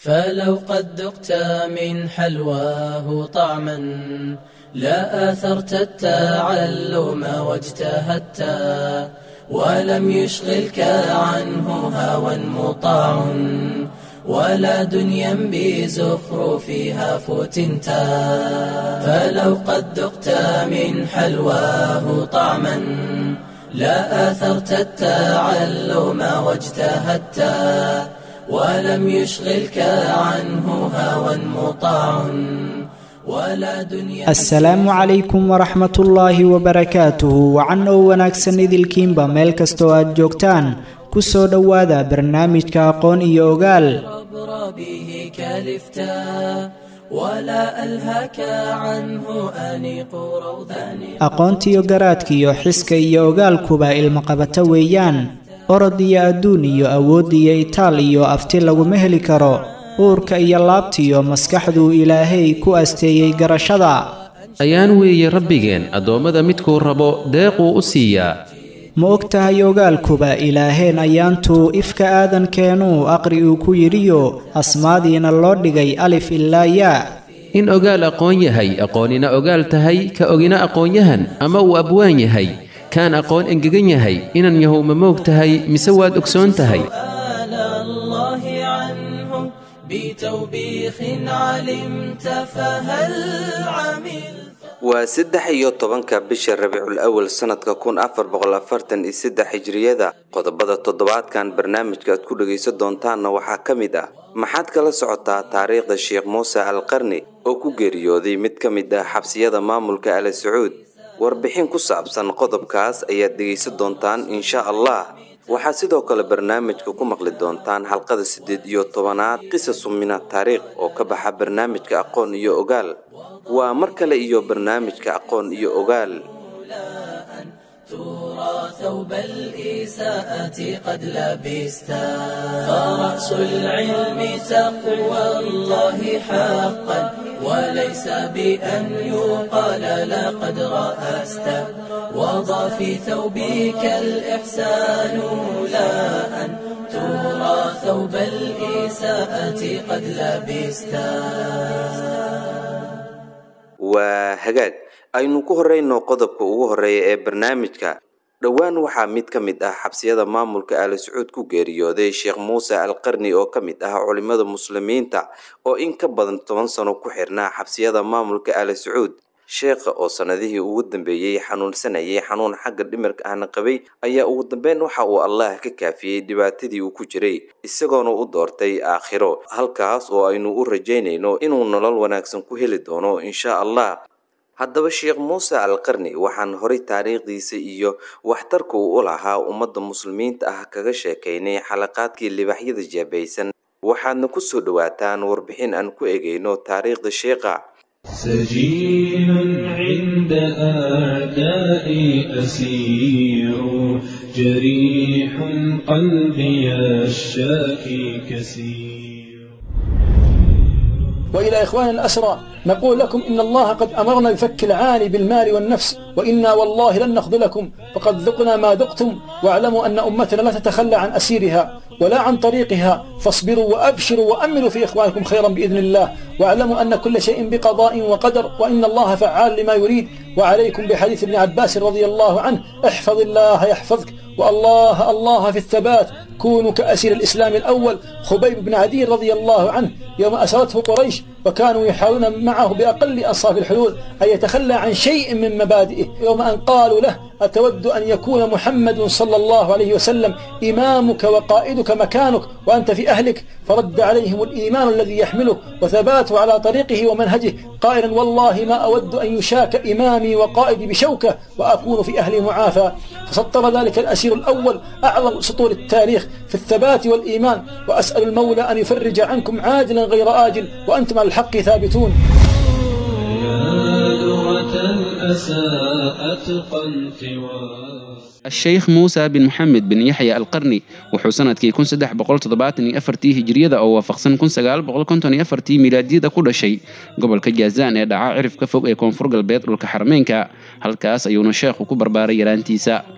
فلو قد ذقت من حلواه طعما لا آثرت التعلم واجتهدت ولم يشغلك عنه هوى مطاع ولا دنيا بزخرفها فتنت فلو قد ذقت من حلواه طعما لا آثرت التعلم واجتهدت ولم يشغلك عنه هوى مطاع ولا دنيا asalaamu calaykum waraxmat ullaahi wabarakaatuhu wacan oo wanaagsan idilkiinba meel kastoo aad joogtaan ku soo dhowaada barnaamijka aqoon iyo ogaal أبرى به كالفتا ولا ألهاك عنه أنيق روضان aqoontiyo garaadkiyo xiska iyo ogaalkuba ilmaqabato weeyaan orod iyo adduun iyo awood iyo itaal iyo afti laguma heli karo uurka iyo laabtiyo maskaxduu ilaahay ku asteeyey garashada ayaan weeye rabbigeen addoommada midkuu rabo deequu u siiyaa ma og tahay ogaalkuba ilaaheen ayaantuu ifka aadankeenuu aqri uu ku yidhiyo asmaadiina loo dhigay alif ilaa yaa in ogaal aqoon yahay aqoonina ogaal tahay ka ogina aqoonyahan ama uu abwaan yahay kaan aqoon engegan yahay inan yahow ma moog tahay mise waad ogsoon tahay سؤال الله عنه بتوبيخ علمت فهل عملت waa saddex iyo tobanka bisha rabiicul awal sanadka kun afar boqol afartan iyo saddex hijriyada qodobada toddobaadkan barnaamijka aad ku dhegaysan doontaanna waxaa ka mid ah maxaad kala socotaa taariikhda sheekh muuse al qarni oo ku geeriyooday mid ka mid ah xabsiyada maamulka ala sacuud warbixin ku saabsan qodobkaas ayaad dhegaysan doontaan insha allah waxaad sidoo kale barnaamijka ku maqli doontaan xalqada siddeed iyo tobanaad qisasu mina taariikh oo ka baxa barnaamijka aqoon iyo ogaal waa mar kale iyo barnaamijka aqoon iyo ogaal ترى ثوب الإساءة قد لبستا فرأس العلم تقوى الله حقا وليس بأن يقال لقد رأست وضع في ثوبك الإحسان لا أن ترى ثوب الإساءة قد لبستا waa hagaag aynu ku horeyno qodobka ugu horeeya ee barnaamijka dhowaan waxaa mid ka mid ah xabsiyada maamulka aali sacuud ku geeriyooday sheekh muuse al qarni oo ka mid ah culimada muslimiinta oo in ka badan toban sano ku xirnaa xabsiyada maamulka aali sacuud sheekha oo sanadihii ugu dambeeyey xanuunsanayay xanuun xagga dhimirka ahna qabay ayaa ugu dambeyn waxa uu allah ka kaafiyey dhibaatadii uu ku jiray isagoona u doortay aakhiro halkaas oo aynu u rajaynayno inuu nolol wanaagsan ku heli doono insha allah haddaba sheekh muuse al qarni waxaan horay taariikhdiisa iyo waxtarka uu u lahaa ummadda muslimiinta ah kaga sheekaynay xalaqaadkii libaxyada jeebaysan waxaadna ku soo dhowaataan warbixin aan ku egeyno taariikhda sheekha سجين عند أعدائي أسير جريح قلبي الشاكي كسير وإلى إخوان الأسرى نقول لكم إن الله قد أمرنا بفك العاني بالمال والنفس وإنا والله لن نخذلكم فقد ذقنا ما ذقتم واعلموا أن أمتنا لا تتخلى عن أسيرها ولا عن طريقها فاصبروا وأبشروا وأملوا في إخوانكم خيرا بإذن الله واعلموا أن كل شيء بقضاء وقدر وإن الله فعال لما يريد وعليكم بحديث ابن عباس رضي الله عنه احفظ الله يحفظك والله الله في الثبات كونوا كأسير الإسلام الأول خبيب بن عدي رضي الله عنه يوم أسرته قريش وكانوا يحاولون معه بأقل أصاف الحلول أن يتخلى عن شيء من مبادئه يوم أن قالوا له أتود أن يكون محمد صلى الله عليه وسلم إمامك وقائدك مكانك وأنت في أهلك فرد عليهم الإيمان الذي يحمله وثباته على طريقه ومنهجه قائلا والله ما أود أن يشاك إمامي وقائدي بشوكة وأكون في أهلي معافى فسطر ذلك الأسير الأول أعظم سطور التاريخ في الثبات والإيمان وأسأل المولى أن يفرج عنكم عاجلا غير آجل وأنتم على الحق ثابتون يا لغة الأسى أتقنت واس الشيخ موسى بن محمد بن يحيى القرني wuxuu sanadkii kun saddex boqol toddobaatan iyo afartii hijriyada oo waafaqsan kun sagaal boqol konton iyo afartii milaadiyada ku dhashay gobolka jaazaan ee dhaca cirif ka fog ee koonfur galbeed dhulka xarmeynka halkaas ayuuna sheekhu ku barbaaray yaraantiisa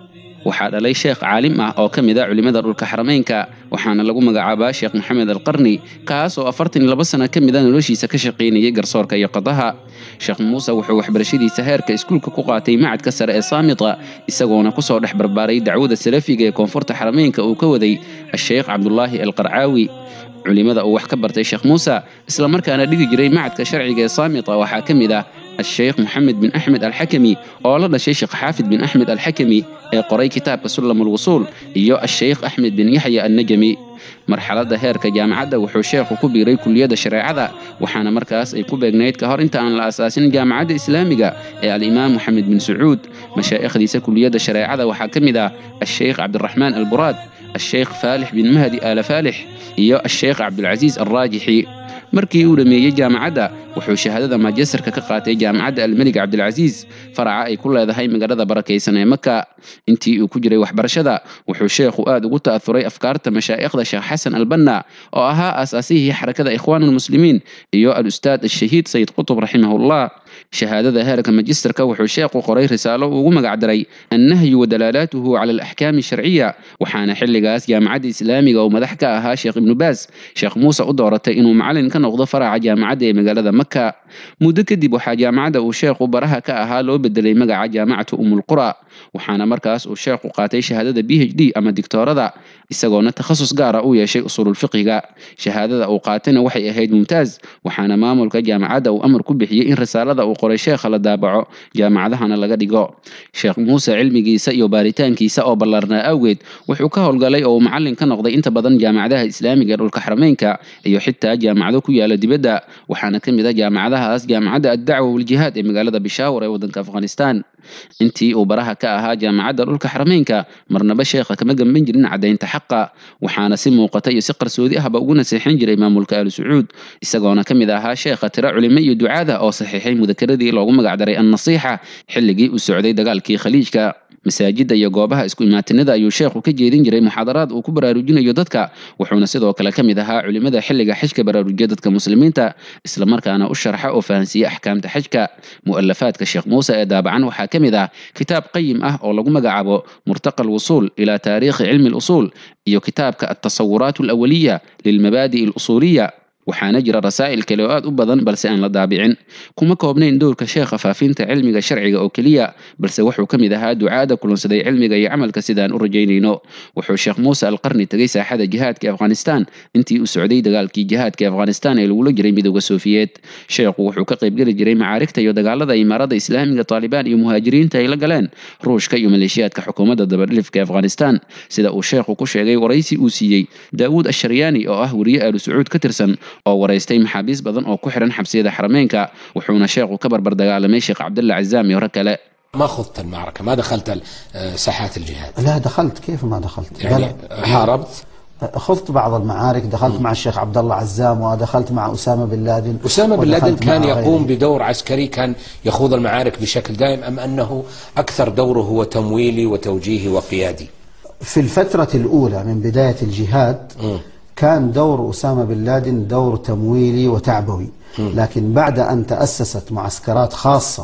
waxaa dhalay sheekh caalim ah oo ka mid a culimmada dhulka xarameynka waxaana lagu magacaabaa sheekh maxamed alqarni kaas oo afartan iyo laba sano ka mid a noloshiisa ka shaqaynayay garsoorka iyo qadaha sheekh muuse wuxuu waxbarashadiisa heerka iskuulka ku qaatay macadka sare ee saamita isagoona kusoo dhex barbaaray dacwada salafiga ee koonfurta xarameynka uu ka waday asheekh cabdulaahi alqarcaawi culimada uu wax ka bartay sheekh muuse islamarkaana dhigi jiray macadka sharciga ee saamita waxaa ka mid ah الشيخ محمد بن أحمد الحكمي أولا الشيخ حافظ بن أحمد الحكمي قري كتاب سلم الوصول إيو الشيخ أحمد بن يحيى النجمي marxaladda heerka jaamacadda wuxuu sheekhu ku biiray kuliyadda shareecada waxaana markaas ay ku beegnayd ka hor inta aan la asaasin jaamacadda islaamiga ee alimaam moxamed bin sacuud mashaa'ikhdiisa kuliyadda shareecada waxaa ka mid ah asheykh cabdiraxmaan alburaad asheykh faalix bin mahdi aala faalix iyo asheykh cabdulcasiis alraajixi markii uu dhammeeyey jaamacadda wuxuu shahaadada maajestarka ka qaatay jaamacadda almelig cabdilcasiis faraca ay ku leedahay magaalada barakaysan ee maka intii uu ku jiray waxbarashada wuxuu sheekhu aad ugu ta'ahuray afkaarta mashaa'ikhda sheekh xasan albanna oo ahaa aasaasihii xarakada ikhwaan almuslimiin iyo al-ustaad ashahiid sayid qutub raximahullah shahaadada heerka majistarka wuxuu sheekhu qoray risaalo uu ugu magacdaray annahyu wa dalaalaatuhu cala alaxkaami sharciya waxaana xilligaas jaamacadda islaamiga oo madax ka ahaa sheekh ibnu baas sheekh muuse u dooratay inuu macalin ka noqdo faraca jaamacadda ee magaalada maka muddo kadib waxaa jaamacadda uu sheekhu baraha ka ahaa loo bedelay magaca jaamacatu umulqura waxaana markaas uu sheekhu qaatay shahaadada b h d ama digtoorada isagoona takhasus gaara u yeeshay usuululfiqiga shahaadada uu qaatayna waxay ahayd mumtaaz waxaana maamulka jaamacadda uu amar ku bixiyey in risaalada uu qoray sheekha la daabaco jaamacadahana laga dhigo sheekh muuse cilmigiisa iyo baaritaankiisa oo ballaarnaa awgeed wuxuu ka howlgalay oo uu macalin ka noqday inta badan jaamacadaha islaamiga ee dhulka xarameynka iyo xitaa jaamacado ku yaala dibadda waxaana ka mid a jaamacadahaas jaamacadda addacwa waljihaad ee magaalada bishaawar ee waddanka afghanistan intii uu baraha ka ahaa jaamacadda dhulka xarameynka marnaba sheekha kama gamban jirin caddaynta xaqa waxaana si muuqata iyo si qarsoodi ahba ugu naseexin jiray maamulka aalu sacuud isagoona ka mid ahaa sheekha tiro culimo iyo ducaada oo saxiixay mudakaradii loogu magacdaray annasiixa xilligii uu socday dagaalkii khaliijka masaajidda iyo goobaha isku imaatinada ayuu sheekhu ka jeedin jiray muxaadaraad uu ku baraarujinayo dadka wuxuuna sidoo kale ka mid ahaa culimada xilliga xajka baraarujiya dadka muslimiinta islamarkaana u sharxa oo fahansiiya axkaamta xajka mu'alafaadka sheekh muuse ee daabacan waxaa ka mid ah kitaab qayim ah oo lagu magacaabo murtaqa alwusuul ilaa taariikhi cilmi alusuul iyo kitaabka altasawuraat alawaliya lilmabaadi'i alusuuliya waxaana jira rasaa'il kale oo aad u badan balse aan la daabicin kuma koobnayn dowrka sheekha faafinta cilmiga sharciga oo keliya balse wuxuu ka mid ahaa ducaada kulansaday cilmiga iyo camalka sidaan u rajaynayno wuxuu sheekh muuse alqarni tegay saaxada jihaadka afghanistan intii uu socday dagaalkii jihaadka afghanistan ee lagula jiray midooda soofiyeed sheekhu wuxuu ka qaybgeli jiray macaarigta iyo dagaalada imaarada islaamiga taalibaan iyo muhaajiriinta ay la galeen ruushka iyo maleeshiyaadka xukuumadda dabadhilifka afghanistan sida uu sheekhu ku sheegay waraysi uu siiyey daawuud asharyaani oo ah weriye aalu sacuud ka tirsan oo waraystay maxaabiis badan oo ku xiran xabsiyada xarameynka wuxuuna sheekhu ka barbar dagaalamay sheekh cabdalla cazaam iyo rag kale ما خضت المعركة ما دخلت ساحات الجهاد لا دخلت كيف ما دخلت يعني بلى. حاربت خضت بعض المعارك دخلت مع الشيخ عبد الله عزام ودخلت مع أسامة بن لادن أسامة بن لادن ودخلت كان مع يقوم غيره. بدور عسكري كان يخوض المعارك بشكل دائم أم أنه أكثر دوره هو تمويلي وتوجيهي وقيادي في الفترة الأولى من بداية الجهاد كان دور أسامة بن لادن دور تمويلي وتعبوي لكن بعد أن تأسست معسكرات خاصة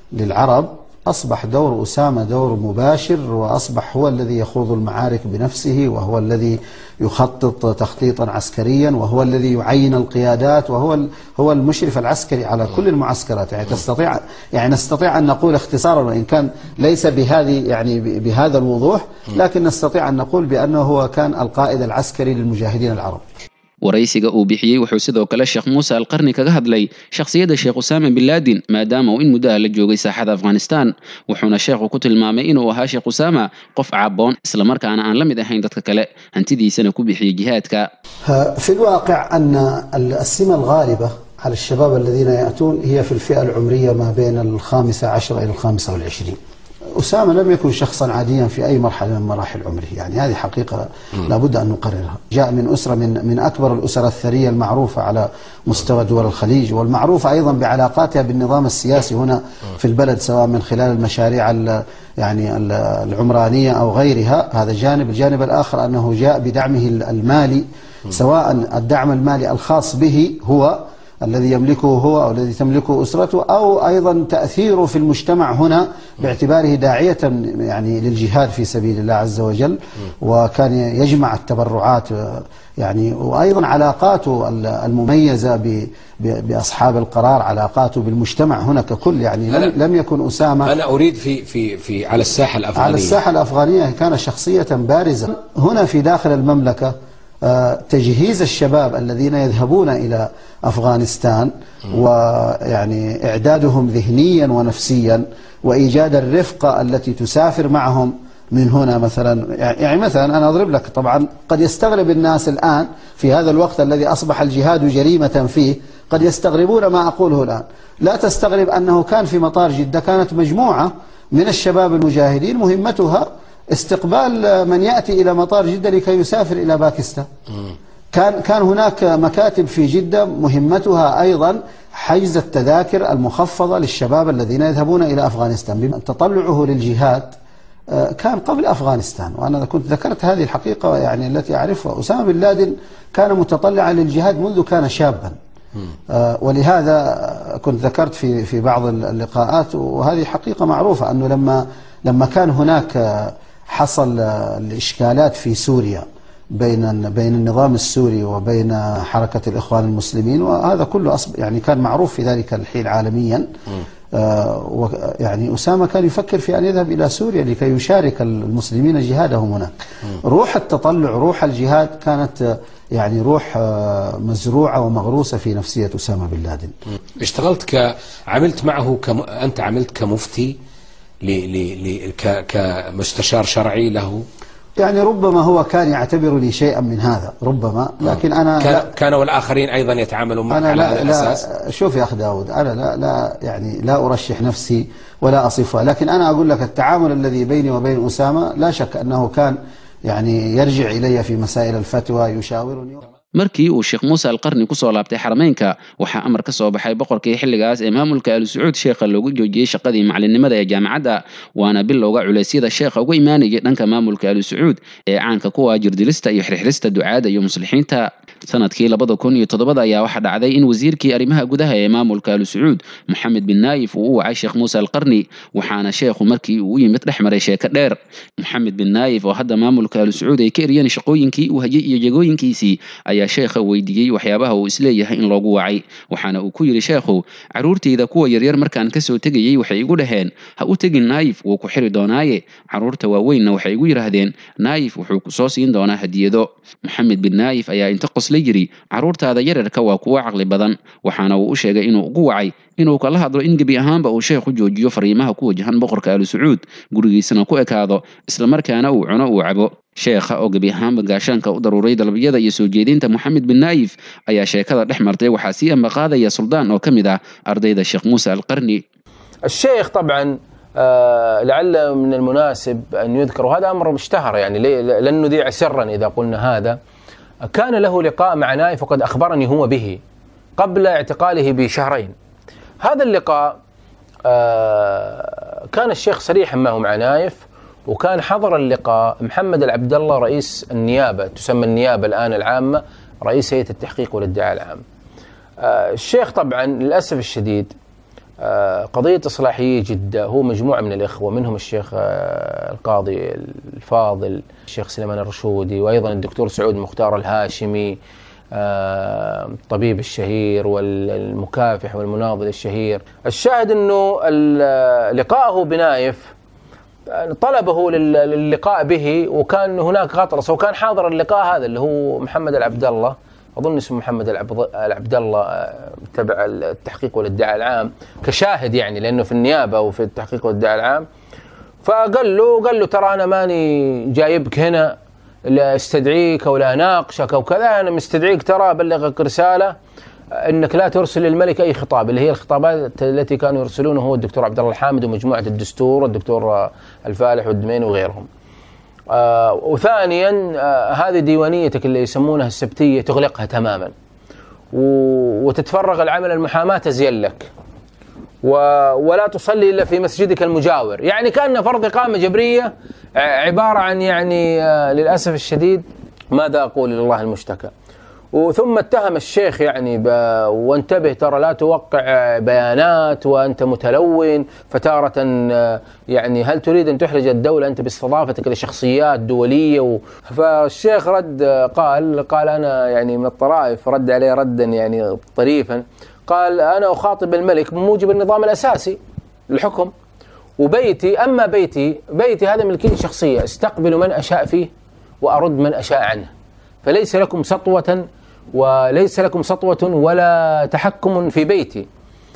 للعرب أصبح دور أسامة دور مباشر وأصبح هو الذي يخوض المعارك بنفسه وهو الذي يخطط تخطيطا عسكريا وهو الذي يعين القيادات وهو ال- هو المشرف العسكري على كل المعسكرات يعني تستطيع يعني نستطيع أن نقول اختصارا وإن كان ليس بهذه يعني ب- بهذا الوضوح لكن نستطيع أن نقول بأنه هو كان القائد العسكري للمجاهدين العرب waraysiga uu bixiyey wuxuu sidoo kale sheekh muuse alqarni kaga hadlay shakhsiyadda sheekh usaama bin laadin maadaama uu in muddo ah la joogay saaxada afghanistan wuxuuna sheekhu ku tilmaamay inuu ahaa sheekh usaama qof caboon islamarkaana aan la mid ahayn dadka kale hantidiisana ku bixiyey jihaadka في الواقع أن السمة الغالبة على الشباب الذين يأتون هي في الفئة العمرية ما بين الخامسة عشر إلى الخامسة والعشرين أسامة لم يكن شخصا عاديا في أي مرحلة من مراحل عمره يعني هذه حقيقة لابد أن نقررها جاء من أسرة من, من أكبر الأسر الثرية المعروفة على مستوى دول الخليج والمعروفة أيضا بعلاقاتها بالنظام السياسي هنا في البلد سواء من خلال المشاريع ال- يعني ال- العمرانية أو غيرها هذا جانب الجانب الآخر أنه جاء بدعمه ال- المالي سواء الدعم المالي الخاص به هو الذي يملكه هو أو الذي تملكه أسرته أو أيضا تأثيره في المجتمع هنا باعتباره داعية يعني للجهاد في سبيل الله عز وجل وكان يجمع التبرعات يعني وأيضا علاقاته المميزة ب- ب- بأصحاب القرار علاقاته بالمجتمع هنا ككل يعني لم, أنا- لم يكن أسامة أنا أريد في في في على الساحة الأفغانية على الساحة الأفغانية كان شخصية بارزة هنا في داخل المملكة آه، تجهيز الشباب الذين يذهبون إلى أفغانستان ويعني إعدادهم ذهنيا ونفسيا وإيجاد الرفقة التي تسافر معهم من هنا مثلا يعني مثلا أنا أضرب لك طبعا قد يستغرب الناس الآن في هذا الوقت الذي أصبح الجهاد جريمة فيه قد يستغربون ما أقوله الآن لا تستغرب أنه كان في مطار جدة كانت مجموعة من الشباب المجاهدين مهمتها استقبال من يأتي إلى مطار جدة لكي يسافر إلى باكستان كان كان هناك مكاتب في جدة مهمتها أيضا حجز التذاكر المخفضة للشباب الذين يذهبون إلى أفغانستان بما تطلعه للجهاد آه، كان قبل أفغانستان وأنا كنت ذكرت هذه الحقيقة يعني التي أعرفها أسامة بن لادن كان متطلعا للجهاد منذ كان شابا آه، ولهذا كنت ذكرت في في بعض اللقاءات وهذه حقيقة معروفة أنه لما لما كان هناك آه، حصل آه، الإشكالات في سوريا بين بين النظام السوري وبين حركة الإخوان المسلمين وهذا كله أصب يعني كان معروف في ذلك الحين عالميا آه، و- يعني أسامة كان يفكر في أن يذهب إلى سوريا لكي يشارك المسلمين جهادهم هناك روح التطلع روح الجهاد كانت آه، يعني روح آه، مزروعة ومغروسة في نفسية أسامة بن لادن اشتغلت ك عملت معه كم... أنت عملت كمفتي ل... ل... ل... ك... كمستشار شرعي له يعني ربما هو كان يعتبرني شيئا من هذا ربما لكن أنا لا- كان, كان والآخرين أيضا يتعاملون معك أنا على لا, هذا الأساس لا شوف يا أخ داود أنا لا, لا يعني لا أرشح نفسي ولا أصفها لكن أنا أقول لك التعامل الذي بيني وبين أسامة لا شك أنه كان يعني يرجع إلي في مسائل الفتوى يشاورني markii uu sheekh muuse alqarni kusoo laabtay xarameynka waxaa amar ka soo baxay boqorkii xilligaas ee maamulka ali sacuud sheekha loogu joojiyey shaqadii macallinimada ee jaamacadda waana bilowga culeysyada sheekha uga imaanayay dhanka maamulka ali sacuud ee caanka ku ah jirdilista iyo xirxirista ducaada iyo muslixiinta sanadkii labada kun iyo todobada ayaa waxaa dhacday in wasiirkii arrimaha gudaha ee maamulka ali sacuud moxamed bin naayif uu u wacay sheekh muuse alqarni waxaana sheekhu markii uu u yimid dhex maray sheeko dheer moxamed bin naayif oo hadda maamulka ali sacuud ay ka eriyeen shaqooyinkii uu hayay iyo jagooyinkiisii ayaa sheekha weydiiyey waxyaabaha uu isleeyahay in loogu wacay waxaana uu ku yidhi sheekhu caruurtayda kuwa yaryar markaan kasoo tegayey waxay igu dhaheen ha u tegin naayif wuu ku xiri doonaaye caruurta waaweynna waxay igu yidhaahdeen naayif wuxuu ku soo siin doonaa hadiyado moxamed bin naayif ayaa inta qosla yidhi caruurtaada yararka waa kuwo caqli badan waxaana uu u sheegay inuu ugu wacay inuu kala hadlo in gebi ahaanba uu sheekhu joojiyo fariimaha ku wajahan boqorka ali sacuud gurigiisana ku ekaado islamarkaana uu cuno uu cabo sheekha oo gebi ahaanba gaashaanka u daruuray dalabyada iyo soo jeedinta moxamed bin naayif ayaa sheekada dhex martay waxaa sii ambaqaadaya suldaan oo ka mid ah ardayda sheekh muuse alqarni الشيخ طبعا آه، لعل من المناسب ان يذكر وهذا امر اشتهر يعني لي- لن نذيع سرا اذا قلنا هذا كان له لقاء مع نايف وقد اخبرني هو به قبل اعتقاله بشهرين هذا اللقاء آه، كان الشيخ صريحا معه مع نايف وكان حضر اللقاء محمد العبد الله رئيس النيابه تسمى النيابه الان العامه رئيس هيئه التحقيق والادعاء العام. آه، الشيخ طبعا للاسف الشديد آه، قضية إصلاحية جدة هو مجموعة من الإخوة منهم الشيخ آه، القاضي الفاضل الشيخ سليمان الرشودي وأيضا الدكتور سعود مختار الهاشمي آه، الطبيب الشهير والمكافح والمناضل الشهير الشاهد أنه ال- لقاءه بنايف آه، طلبه لل- للقاء به وكان هناك غطرسه وكان حاضر اللقاء هذا اللي هو محمد العبد الله اظن اسمه محمد العبد العبد الله آه، تبع التحقيق والادعاء العام كشاهد يعني لانه في النيابه وفي التحقيق والادعاء العام فقال له قال له ترى انا ماني جايبك هنا لا استدعيك ولا اناقشك او كذا انا مستدعيك ترى ابلغك رساله انك لا ترسل للملك اي خطاب اللي هي الخطابات التي كانوا يرسلونه هو الدكتور عبد الله الحامد ومجموعه الدستور والدكتور آه، الفالح والدميني وغيرهم. آه وثانيا آه هذه ديوانيتك اللي يسمونها السبتيه تغلقها تماما و- وتتفرغ العمل المحاماه تزين لك و... ولا تصلي الا في مسجدك المجاور، يعني كان فرض اقامه جبريه ع- عباره عن يعني آه للاسف الشديد ماذا اقول لله المشتكى. وثم اتهم الشيخ يعني ب... وانتبه ترى لا توقع بيانات وانت متلون فتارة آه، يعني هل تريد ان تحرج الدولة انت باستضافتك لشخصيات دولية و... فالشيخ رد آه، قال قال انا يعني من الطرائف رد عليه ردا يعني طريفا قال انا اخاطب الملك بموجب النظام الاساسي للحكم وبيتي اما بيتي بيتي هذا ملكيتي الشخصيه استقبل من اشاء فيه وارد من اشاء عنه فليس لكم سطوه وليس لكم سطوه ولا تحكم في بيتي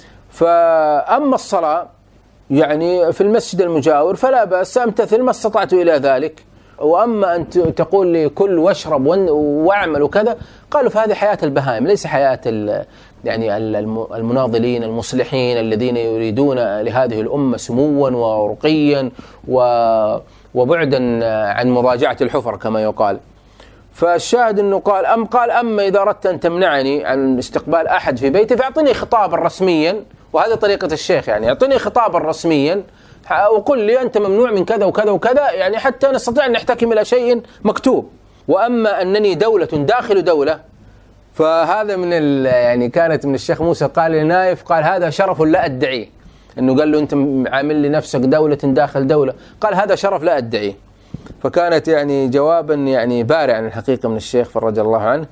فاما الصلاه يعني في المسجد المجاور فلا باس امتثل ما استطعت الى ذلك واما ان ت- تقول لي كل واشرب ون- واعمل وكذا قالوا فهذه حياه البهائم ليس حياه ال- يعني ال- الم- المناضلين المصلحين الذين يريدون لهذه الامه سموا ورقيا و- وبعدا عن مراجعه الحفر كما يقال. فالشاهد انه قال ام قال اما اذا اردت ان تمنعني عن استقبال احد في بيتي فاعطني خطابا رسميا وهذه طريقه الشيخ يعني اعطني خطابا رسميا وقل لي انت ممنوع من كذا وكذا وكذا يعني حتى نستطيع ان نحتكم الى شيء مكتوب واما انني دوله داخل دوله فهذا من ال- يعني كانت من الشيخ موسى قال لنايف قال هذا شرف لا ادعيه انه قال له انت عامل لي نفسك دوله داخل دوله قال هذا شرف لا ادعيه فكانت يعني جوابا يعني بارعا الحقيقه من الشيخ فرج الله عنه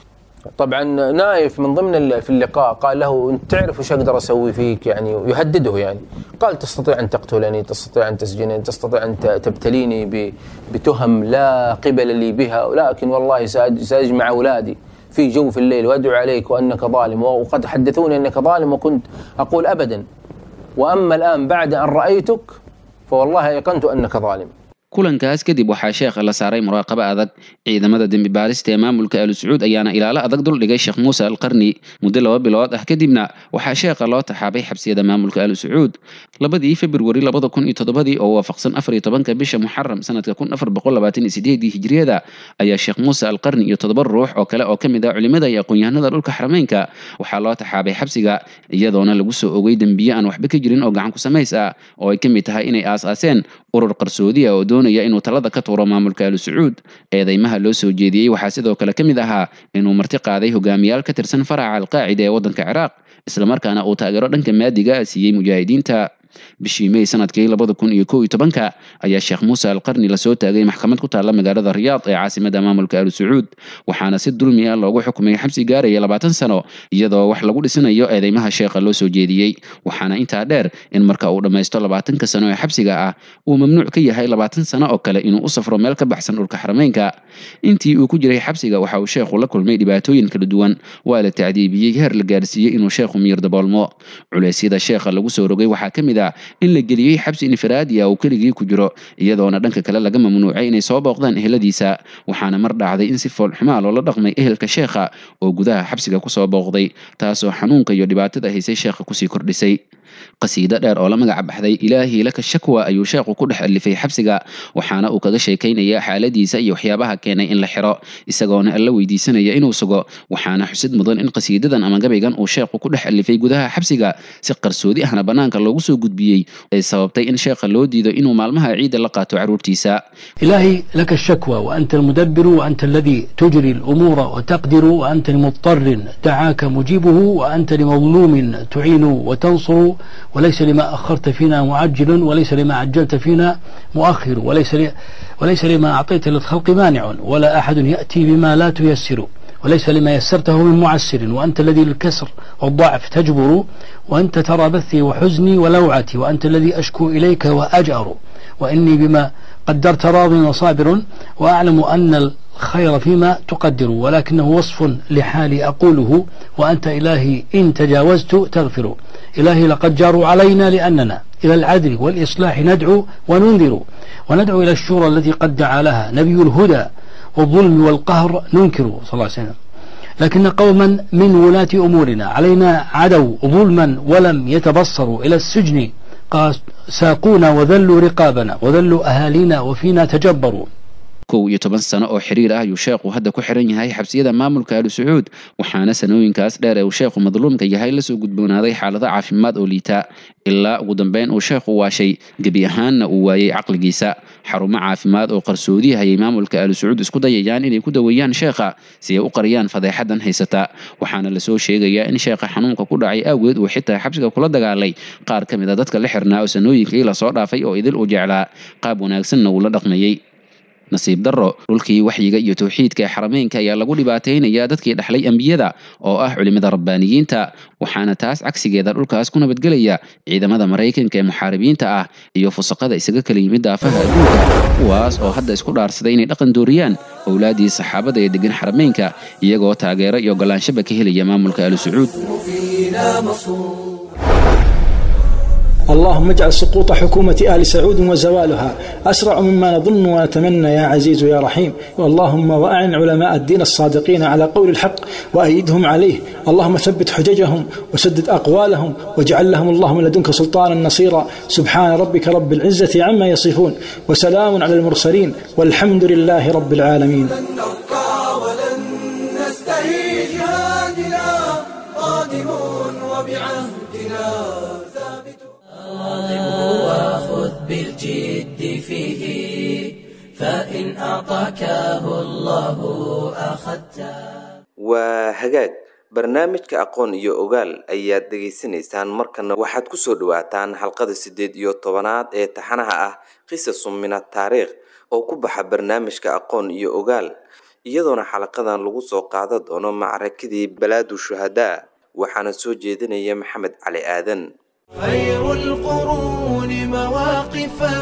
طبعا نايف من ضمن ال- في اللقاء قال له انت تعرف وش اقدر اسوي فيك يعني يهدده يعني قال تستطيع ان تقتلني تستطيع ان تسجنني تستطيع ان ت- تبتليني ب- بتهم لا قبل لي بها ولكن والله سأج- ساجمع اولادي في جوف الليل وادعو عليك وانك ظالم وقد حدثوني انك ظالم وكنت اقول ابدا واما الان بعد ان رايتك فوالله ايقنت انك ظالم kulankaas kadib waxaa sheekha la saaray muraaqabo adag ciidamada dembi baarista ee maamulka aalu sacuud ayaana ilaalo adag duldhigay sheekh muuse alqarni muddo laba bilood ah kadibna waxaa sheekha loo taxaabay xabsiyada maamulka aalu sacuud labadii februari labada kun iyo toddobadii oo waafaqsan afar iyo tobanka bisha muxaram sanadka kun afar boqol labaatan iyo sideedii hijriyada ayaa sheekh muuse alqarni iyo toddoba ruux oo kale oo ka mid ah culimada iyo aqoon-yahanada dhulka xarameynka waxaa loo taxaabay xabsiga iyadoona lagu soo ogay dembiye aan waxba ka jirin oo gacan ku samays ah oo ay ka mid tahay inay aas-aaseen urur qarsoodi ah oo doonaya inuu talada ka tuuro maamulka aalu sacuud eedeymaha loo soo jeediyey waxaa sidoo kale ka mid ahaa inuu marti qaaday hogaamiyaal ka tirsan faraca alqaacida ee waddanka ciraaq islamarkaana uu taageero dhanka maadiga ah siiyey mujaahidiinta bishii may sanadkii labada kun iyo kow iyo tobanka ayaa sheekh muuse alqarni lasoo taagay maxkamad ku taalla magaalada riyaad ee caasimada maamulka aalu sacuud waxaana si dulmi ah loogu xukumay xabsi gaaraya labaatan sano iyadoo wax lagu dhisanayo eedeymaha sheekha loo soo jeediyey waxaana intaa dheer in marka uu dhammaysto labaatanka sano ee xabsiga ah uu mamnuuc ka yahay labaatan sano oo kale inuu u safro meel ka baxsan dhulka xarameynka intii uu ku jiray xabsiga waxa uu sheekhu la kulmay dhibaatooyin kala duwan waa la tacdiibiyey heer la gaarsiiyey inuu sheekhu miyir daboolmo culeysyada sheekha lagu soo rogay waxaa ka mid ah in la geliyey xabsi infiraadi ah uu keligii ku jiro iyadoona dhanka kale laga mamnuucay inay soo booqdaan eheladiisa waxaana mar dhacday in si foolxumaa loola dhaqmay ehelka sheekha oo gudaha xabsiga kusoo booqday taasoo xanuunka iyo dhibaatada haysay sheekha kusii kordhisay qasiido dheer oo la magaca baxday ilaahii laka shakwa ayuu sheekhu ku dhex alifay xabsiga waxaana uu kaga sheekaynaya xaaladiisa iyo waxyaabaha keenay in la xiro isagoona alla weydiisanaya inuu sugo waxaana xusid mudan in qasiidadan ama gabaygan uu sheekhu ku dhex alifay gudaha xabsiga si qarsoodi ahna banaanka loogu soo gudbiyey ay sababtay in sheekha loo diido inuu maalmaha ciidda la qaato carruurtiisa إلهي لك الشكوى وأنت المدبر وأنت الذي تجري الأمور وتقدر وأنت لمضطر دعاك مجيبه وأنت لمظلوم تعين وتنصر وليس لما أخرت فينا معجل وليس لما عجلت فينا مؤخر وليس ل... وليس لما أعطيت للخلق مانع ولا أحد يأتي بما لا تيسر وليس لما يسرته من معسر وأنت الذي للكسر والضعف تجبر وأنت ترى بثي وحزني ولوعتي وأنت الذي أشكو إليك وأجأر وإني بما قدرت راض وصابر وأعلم أن الخير فيما تقدر ولكنه وصف لحالي أقوله وأنت إلهي إن تجاوزت تغفر إلهي لقد جاروا علينا لأننا إلى العدل والإصلاح ندعو وننذر وندعو إلى الشورى التي قد دعا لها نبي الهدى والظلم والقهر ننكر صلى الله عليه وسلم لكن قوما من ولاة أمورنا علينا عدوا ظلما ولم يتبصروا إلى السجن ساقونا وذلوا رقابنا وذلوا أهالينا وفينا تجبروا kow iyo toban sano oo xiriir ah ayuu sheekhu hadda ku xiran yahay xabsiyada maamulka alu sacuud waxaana sanooyinkaas dheer ee uu sheekhu madluumka yahay lasoo gudboonaaday xaalado caafimaad oo liita ilaa ugu dambeyn uu sheekhu waashay gebi ahaanna uu waayey caqligiisa xarumo caafimaad oo qarsoodiya ayay maamulka alu sacuud isku dayayaan inay ku daweeyaan sheekha si ay u qariyaan fadeexadan haysata waxaana lasoo sheegayaa in sheekha xanuunka ku dhacay awgeed uu xitaa xabsiga kula dagaalay qaar ka mid a dadka la xirnaa oo sanooyinkii lasoo dhaafay oo idil u jeclaa qaab wanaagsanna uu la dhaqmayey nasiib darro dhulkii waxyiga iyo towxiidka ee xarameynka ayaa lagu dhibaataynayaa dadkii dhexlay ambiyada oo ah culimada rabbaaniyiinta waxaana taas cagsigeeda dhulkaas ku nabadgelaya ciidamada maraykanka ee muxaaribiinta ah iyo fusaqada isaga kala yimid daafaha adduunka kuwaas oo hadda isku dhaarsaday inay dhaqan dooriyaan owlaadii saxaabada ee degan xarameynka iyagoo taageero iyo ogolaanshaba ka helaya maamulka alu sacuud اللهم اجعل سقوط حكومة آل سعود وزوالها أسرع مما نظن ونتمنى يا عزيز يا رحيم اللهم وأعن علماء الدين الصادقين على قول الحق وأيدهم عليه اللهم ثبت حججهم وسدد أقوالهم واجعل لهم اللهم لدنك سلطانا نصيرا سبحان ربك رب العزة عما يصفون وسلام على المرسلين والحمد لله رب العالمين وخذ بالجد فيه فإن أعطاكه الله أخذته waa hagaag barnaamijka aqoon iyo ogaal ayaad dhegaysanaysaan markana waxaad kusoo dhawaataan xalqada siddeed iyo tobanaad ee taxanaha ah qisasun min ataariikh oo ku baxa barnaamijka aqoon iyo ogaal iyadoona xalaqadan lagu soo qaada doono macrakadii balaadu shuhadaa waxaana soo jeedinaya maxamed cali aadan خير القرون مواقفا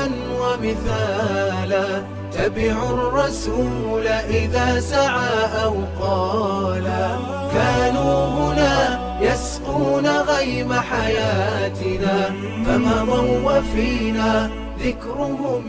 ومثالا تبع الرسول إذا سعى أو قالا كانوا هنا يسقون غيم حياتنا فمضوا وفينا ذكرهم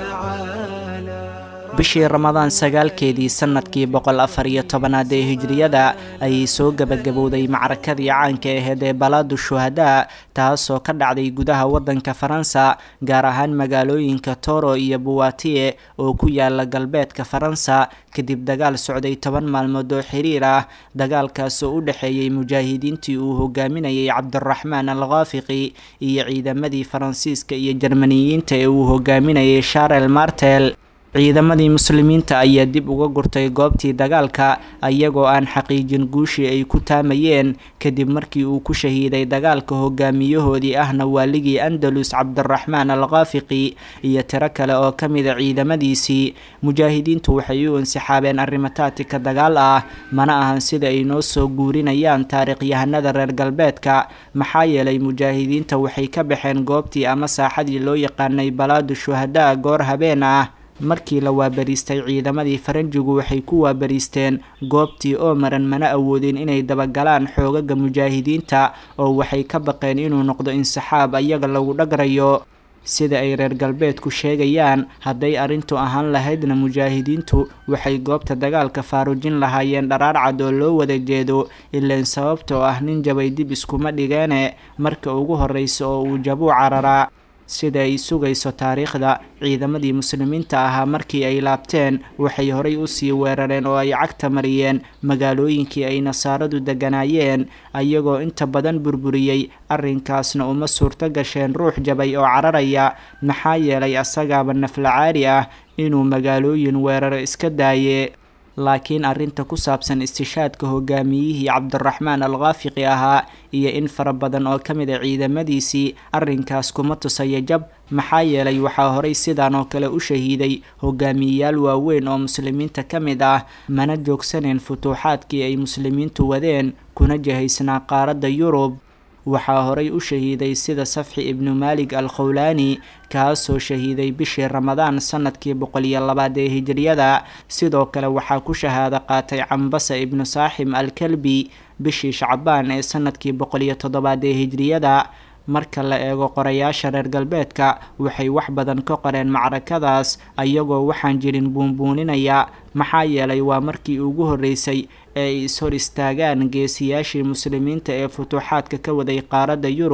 يتعالى bishii ramadaan sagaalkeedii sannadkii boqol afar iyo tobanaad ee hijriyada ayay soo gebagabowday macrakadii caanka aheyd ee balaadu shuhadaa taasoo ka dhacday gudaha waddanka faransa gaar ahaan magaalooyinka toro iyo buwatiye oo ku yaala galbeedka faransa kadib dagaal socday toban maalmood oo xiriir ah dagaalkaasoo u dhexeeyey mujaahidiintii uu hogaaminayay cabdiraxmaan al khaafiqi iyo ciidamadii faransiiska iyo jarmaniyiinta ee uu hogaaminayay sharel martel ciidamadii muslimiinta ayaa dib uga gurtay goobtii dagaalka iyagoo aan xaqiijin guushii ay ku taamayeen kadib markii uu ku shahiiday dagaalka hogaamiyahoodii ahna waaligii andalus cabdiraxmaan al khaafiqi iyo tiro kale oo ka mida ciidamadiisii mujaahidiintu waxay u insixaabeen arrimo taatika dagaal ah mana ahan sida ay noo soo guurinayaan taariikhyahanada reer galbeedka maxaa yeelay mujaahidiinta waxay ka baxeen goobtii ama saaxadii loo yaqaanay balaadu shuhadaa goor habeen ah markii la waabariistay ciidamadii faranjigu waxay ku waabariisteen goobtii oo maran mana awoodin inay dabagalaan xoogaga mujaahidiinta oo waxay ka baqeen inuu noqdo insixaab ayaga lagu dhagrayo sida ay reer galbeedku sheegayaan hadday arrintu ahaan lahaydna mujaahidiintu waxay goobta dagaalka faarujin lahaayeen dharaar cad oo loo wada jeedo ilaan sababtoo ah nin jabay dib iskuma dhigeene marka ugu horreysa oo uu jabuu cararaa sida ay sugayso taariikhda ciidamadii muslimiinta ahaa markii ay laabteen waxay horay usii weerareen oo ay cagta mariyeen magaalooyinkii ay nasaaradu deganaayeen ayagoo inta badan burburiyey arrinkaasna uma suurto gasheen ruux jabay oo cararaya maxaa yeelay asagaaba naflacaari ah inuu magaalooyin weeraro iska daaye laakiin arrinta ku saabsan istishaadka hogaamiyihii cabdiraxmaan al khaafiqi ahaa iyo in fara badan oo ka mid a ciidamadiisii arrinkaas kuma tusaya jab maxaa yeelay waxaa horay sidan oo kale u shahiiday hogaamiyeyaal waaweyn oo muslimiinta ka mid ah mana joogsaneen futuuxaadkii ay muslimiintu wadeen kuna jihaysnaa qaaradda yurub waxaa horay u shahiiday sida safxi ibnu maalig al khowlaani kaasoo shahiiday bishii ramadaan sanadkii boqol iyo labaad ee hijriyada sidoo kale waxaa ku shahaado qaatay cambasa ibnu saaxim al kalbi bishii shacbaan ee sanadkii boqol iyo toddobaad ee hijriyada marka la eego qorayaasha reer galbeedka waxay wax badan ka qoreen macrakadaas ayagoo waxaan jirin buunbuuninaya maxaa yeelay waa markii ugu horreysay ee ay is-hor istaagaan geesiyaashii muslimiinta ee futuuxaadka ka waday qaaradda yurub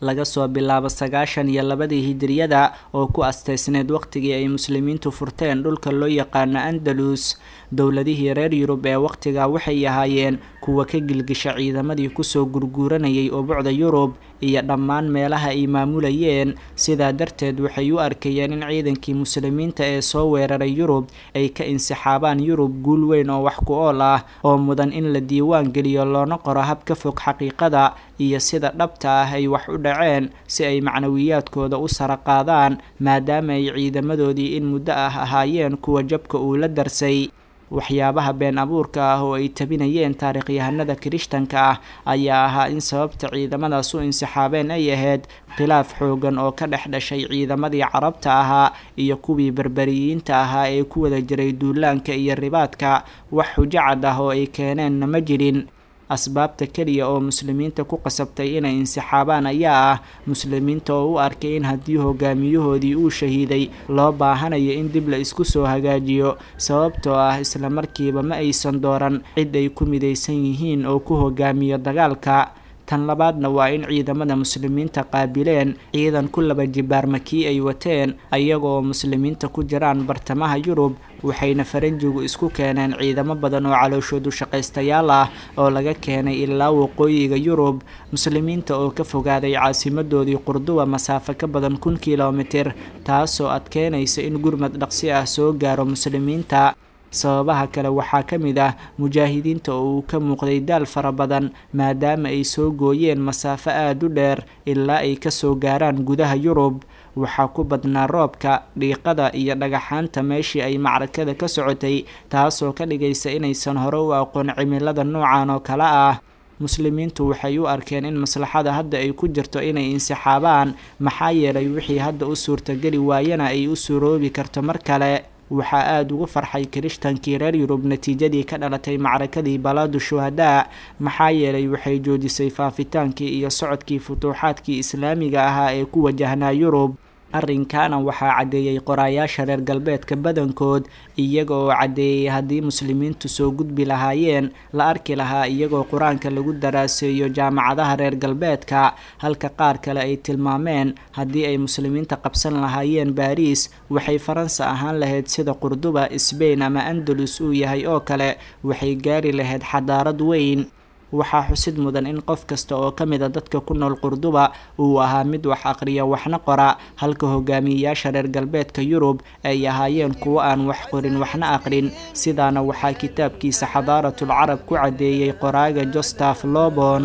laga soo bilaabo sagaashan iyo labadii hijiriyada oo ku asteysneed waqtigii ay muslimiintu furteen dhulka loo yaqaano andalus dowladihii reer yurub ee waqtigaa waxay ahaayeen kuwa ka gilgisha ciidamadii kusoo gurguuranayay ubucda yurub iyo dhammaan meelaha ay maamulayeen sidaa darteed waxay u arkayeen in ciidankii muslimiinta ee soo weeraray yurub ay ka insixaabaan yurub guul weyn oo wax ku ool ah oo mudan in la diiwaan geliyo loona qoro hab ka fog xaqiiqada iyo sida dhabta ah ay wax u dhaceen si ay macnawiyaadkooda u sara qaadaan maadaama ay ciidamadoodii in muddo ah ahaayeen kuwa jabka uu la darsay waxyaabaha been abuurka ah oo ay tabinayeen taarikhyahanada kirishtanka ah ayaa ahaa in sababta ciidamadaas u insixaabeen ay ahayd khilaaf xoogan oo ka dhex dhashay ciidamadii carabta ahaa iyo kuwii berberiyiinta ahaa ee ku wada jiray duulaanka iyo ribaadka wax xujo cad ah oo ay keeneenna ma jirin asbaabta keliya oo muslimiinta ku qasabtay inay insixaabaan ayaa ah muslimiinta oo u arkay in haddii hogaamiyahoodii uu shahiiday loo baahanayo in dib la isku soo hagaajiyo sababtoo ah isla markiiba ma aysan dooran cid ay ku midaysan yihiin oo ku hogaamiyo dagaalka tan labaadna waa in ciidamada muslimiinta qaabileen ciidan ku laba jibaarma kii ay wateen ayagoo muslimiinta ku jiraan bartamaha yurub waxayna faranjigu isku keeneen ciidamo badan oo calooshoodu shaqaystayaal ah oo laga keenay ilaa waqooyiga yurub muslimiinta oo ka fogaaday caasimadoodii qurduba masaafo ka badan kun kilomitir taasoo adkeynaysa in gurmad dhaqsi ah soo gaaro muslimiinta sababaha kale waxaa ka mid ah mujaahidiinta oo uu ka muuqday daal fara badan maadaama ay soo gooyeen masaafo aada u dheer ilaa ay kasoo gaaraan gudaha yurub waxaa ku badnaa roobka dhiiqada iyo dhagaxaanta meeshii ay macrakada ka socotay taasoo ka dhigaysa inaysan hore u aqoon cimilada noocan oo kale ah muslimiintu waxay u arkeen in maslaxada hadda ay ku jirto inay insixaabaan maxaa yeelay wixii hadda u suurtageli waayana ay u suroobi karto mar kale waxaa aada ugu farxay kirishtankii reer yurub natiijadii ka dhalatay macrakadii balaadu shuhadaa maxaa yeelay waxay joojisay faafitaankii iyo socodkii futuuxaadkii islaamiga ahaa ee ku wajahnaa yurub arrinkaana waxaa caddeeyey qoraayaasha reer galbeedka badankood iyaga oo caddeeyey haddii muslimiintu soo gudbi lahaayeen la arki lahaa iyagoo qur-aanka lagu daraaseeyo jaamacadaha reer galbeedka halka qaar kale ay tilmaameen haddii ay muslimiinta qabsan lahaayeen baariis waxay faransa ahaan lahayd sida qurduba sbain ama andalus uu yahay oo kale waxay gaari lahayd xadaarad weyn waxaa xusid mudan in qof kasta oo ka mid a dadka ku nool qurduba uu ahaa mid wax aqriya waxna qora halka hogaamiyeyaasha reer galbeedka yurub ay ahaayeen kuwo aan wax qorin waxna aqrin sidaana waxaa kitaabkiisa xadaaratul carab ku caddeeyey qoraaga jostaf lobon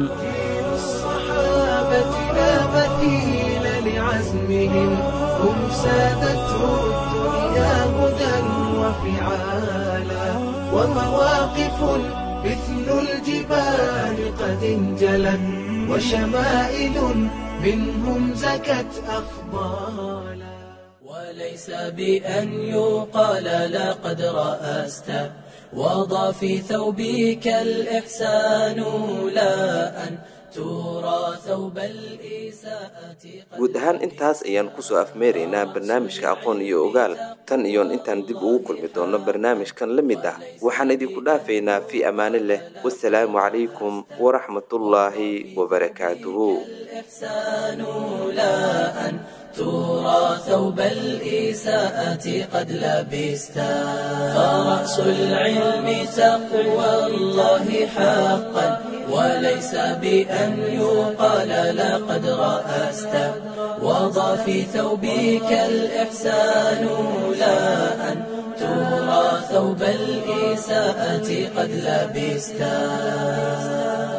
مثل الجبال قد انجلت وشمائل منهم زكت أفضالا وليس بأن يقال لقد رأست وضع في ثوبك الإحسان لا أن ترى ثوب الإساءة guud ahaan intaas ayaan kusoo afmeeraynaa barnaamijka aqoon iyo ogaal tan iyoon intaan dib ugu kulmi doono barnaamijkan la mid ah waxaan idinku dhaafaynaa fii ammaani leh wasalaamu calaykum waraxmatullaahi wabarakaatuhu الإحسان لا أن ترى ثوب الإساءة قد لبستا فرأس العلم تقوى الله حقا وليس بأن يقال لقد رأست وضع في ثوبك الإحسان لا أن ترى ثوب الإساءة قد لبستا